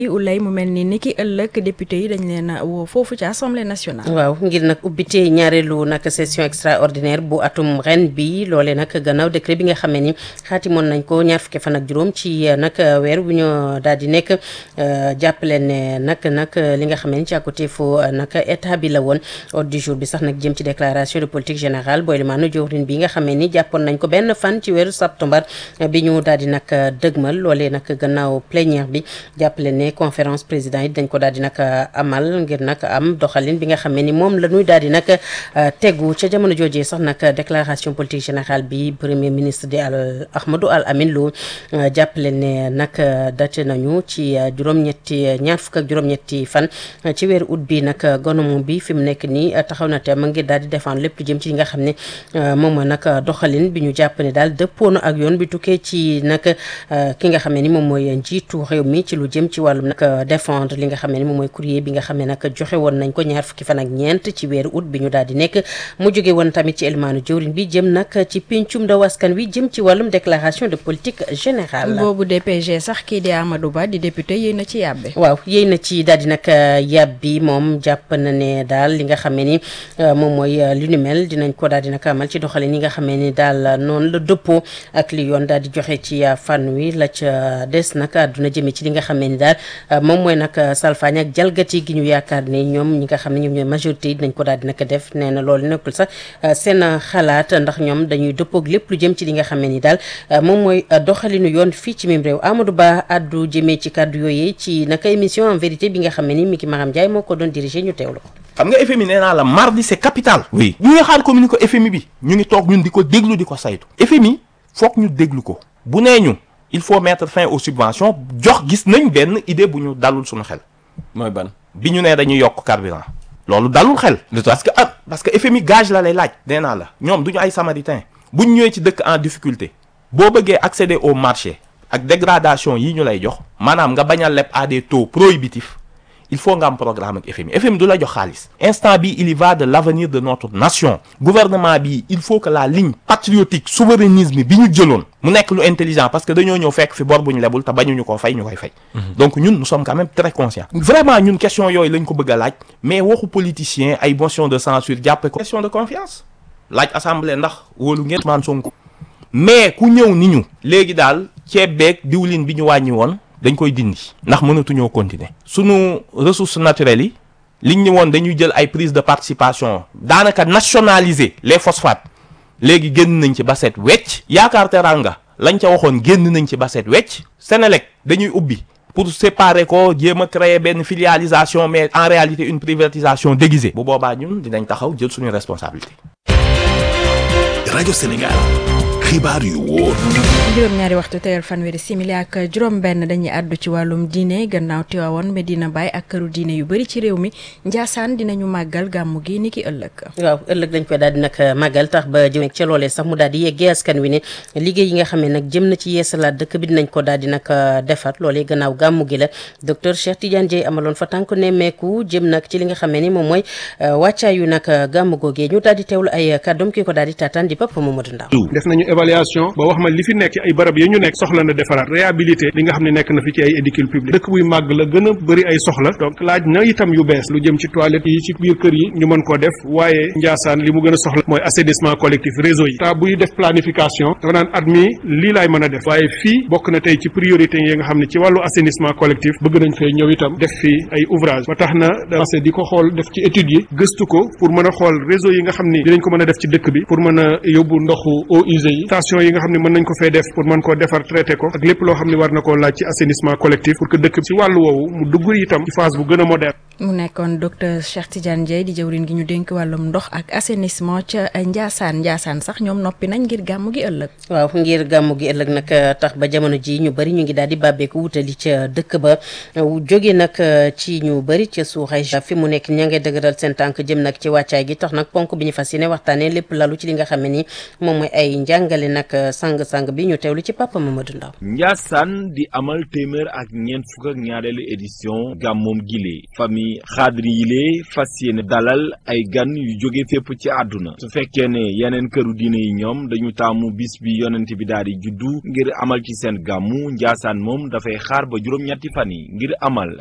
ulay mu mel ni ni ki ëllëg député yi dañ leen a woo foofu ci assemblée nationale. waaw ngir nag ubbite ñaareelu nag session extraordinaire bu atum ren bi loolee nag gannaaw décret bi nga xam ne ni xaatimoon nañ ko ñaar fukki fan ak juróom ci nag weer bu ñu daal di nekk jàppale ne nag nag li nga xam ne ni ci àkkuteefu nag état bi la woon ordre du jour bi sax nag jëm ci déclaration de politique générale booy limaanu jawriñ bi nga xam ne ni jàppoon nañ ko benn fan ci weeru septembre bi ñu daal di nag dëgmal loolee nag gannaaw plénière bi jàppale ne conférence président yi dañ ko daal di nag amal ngir nag am doxalin bi nga xam ne ni moom la ñuy daal di nag tegu ca jamono joojee sax nag déclaration politique générale bi premier ministre di al Ahmadou Al Amin Lo jàppale ne nag date nañu ci juróom-ñetti ñaar fukk ak juróom-ñetti fan ci weeru août bi nag gouvernement bi fi mu nekk nii taxaw na te ma ngir daal di défendre lépp lu jëm ci li nga xam ne moom mooy nag doxalin bi ñu jàpp ne daal dëppoo na ak yoon bi tukkee ci nag ki nga xam ne ni moom mooy njiitu réew mi ci lu jëm ci wàllum nag défendre li nga xam ne ni moom mooy courrier bi nga xam ne nag joxe woon nañ ko ñaar fukki fan ak ñeent ci weeru août bi ñu daal di nekk mu jóge woon tamit ci elmaanu jëwriñ bi jëm nag ci pencum ndaw askan wi jëm ci wàllum déclaration de politique générale boobu DPG sax kii di Amadou Ba di député yéy na ci yàbbe waaw yéy na ci daal di nag yàbbi moom jàpp na ne daal li nga xam ne ni moom mooy li nu mel dinañ ko daal di nag amal ci doxalin yi nga xam ne ni daal noonu la dëppoo ak li yoon daal di joxe ci fan wi la ca des nag àdduna jëme ci li nga xam ne ni daal moom mooy nag salfaañ ak jalgati gi ñu yaakaar ne ñoom ñi nga xam ne ñoom ñooy majorité yi dinañ ko daal di nag def nee na loolu nekkul sax seen xalaat ndax ñoom dañuy dëppoog lépp lu jëm ci li nga xam ne ni daal moom mooy doxalinu yoon fii ci mim réew Amadou Ba addu jëmee ci kàddu yooyu ci naka émission en vérité bi nga xam ne ni Miki Maram Ndiaye moo ko doon dirigé ñu teewlu ko xam nga FMI nee naa la mardi c'est capital oui ñu ngi xaar communiqué FMI bi ñu ngi toog ñun di ko déglu di ko saytu FMI foog ñu déglu ko bu nee ñu il faut mettre fin aux subventions jox gis nañ benn idée bu ñu dalul suñu xel mooy ban bi ñu nee dañuy yokk carburant loolu dalul xel parce que ah parce que FMI gage la lay laaj nee naa la ñoom du ñu ay samaritain bu ñu ñëwee ci dëkk en difficulté boo bëggee accéder au marché ak dégradation yi ñu lay jox maanaam nga bañ a leb à des taux prohibitifs il faut nga am programme ak FMI FMI du la jox xaalis instant bi il y va de l'avenir de notre nation gouvernement bi il faut que la ligne patriotique souverainisme bi ñu jëloon mu nekk lu intelligent parce que dañoo ñëw fekk fi bor bu ñu lebul te bañuñu koo fay ñu koy fay donc ñun nous sommes quand même très conscients vraiment ñun question yooyu lañ ko bëgg a laaj mais waxu politicien ay motion de censure jàppe ko question de confiance laaj assemblée ndax wóolu ngeen Ousmane Sonko mais ku ñëw ni ñu léegi daal ceeb beeg diwlin bi ñu wàññi woon dañ koy dindi ndax mënatuñoo continuer sunu ressources naturelles yi liñ ñu woon dañuy jël ay prise de participation daanaka nationaliser les phosphates léegi génn nañ ci ba set wecc yaakaar teranga lañ ca waxoon génn nañ ci ba set wecc Sénélec dañuy ubbi pour séparer ko jéem a créer benn filialisation mais en réalité une privatisation déguisée bu boobaa ñun dinañ taxaw jël suñu responsabilité rajo Sénégal xibaar yu wóor juróom-ñaari waxtu teyal fanweeri simili ak juróom-benn dañuy àddu ci wàllum diine gannaaw Tiwaawoon Medina Baye ak këru diine yu bëri ci réew mi Njaasaan dinañu màggal gàmmu gi ni ki ëllëg. waaw ëllëg dañ koy daal di nag màggal tax ba jëm ca loolee sax mu daal di yeggee askan wi ne liggéey yi nga xam ne nag jëm na ci yeesalaat dëkk bi dinañ ko daal di nag defar loolee gannaaw gàmmu gi la docteur Cheikh Tidiane Dieye amaloon fa tànk nemmeeku jëm nag ci li nga xam ne ni moom mooy wàccaayu nag gàmmu googee ñu daal di teewlu ay kàddoom ki ko daal di taataan di Papa Mamadou Ndaw def nañu évaluation ba wax ma li fi nekk ci ay barab yi ñu nekk soxla na defaraat réhabilité li nga xam ne nekk na fi ci ay édicule public dëkk buy màgg la gën a bëri ay soxla donc laaj na itam yu bees lu jëm ci toilette yi ci biir kër yi ñu mën koo def waaye Njaasaan li mu gën a soxla mooy assainissement collectif réseau yi ta buy def planification dafa naan at mi lii laay mën a def waaye fii bokk na tey ci priorité yi nga xam ne ci wàllu assainissement collectif bëgg nañ fay ñëw itam def fi ay ouvrage ba tax na dancé di ko xool def ci études yi gëstu ko pour mën a xool réseau yi nga xam ni dinañ ko mën a def ci dëkk bi pour mën a yóbbu ndoxu eaux usées yi station yi nga xam ne mën nañ ko fee def pour mën koo defar traité ko ak lépp loo xam ne war na koo laaj ci assainissement collectif pour que dëkk bi ci wàllu woowu mu dugg itam ci phase bu gën a moderne mu nekkoon docteur Cheikh Tidiane Dieye di jëwriñ gi ñu dénk wàllum ndox ak assainissement ca Ndiassane Ndiassane sax ñoom noppi nañ ngir gàmmu gi ëllëg. waaw ngir gàmmu gi ëllëg nag tax ba jamono ji ñu bëri ñu ngi daal di bàbbeeku wutali ca dëkk ba jóge nag ci ñu bëri ca suuxay fi mu nekk ña ngay dëgëral seen tànk jëm nag ci wàccaay gi tax nag ponk bi ñu fas yéene waxtaanee lépp lalu ci li nga xam ne ni moom mooy ay njàngale nag sang-sang bi ñu teewlu ci Papa Mamadou Ndaw Ndiassane di amal téeméer ak ñeent fukk ak ñaareelu édition gàmmoom gile famille ni xaadri yile fas yéene dalal ay gan yu jóge fépp ci àdduna su fekkee ne yeneen këru diine yi ñoom dañu taamu bis bi yonent bi daal di juddu ngir amal ci seen gàmmu njaasaan moom dafay xaar ba juróom-ñetti fan yi ngir amal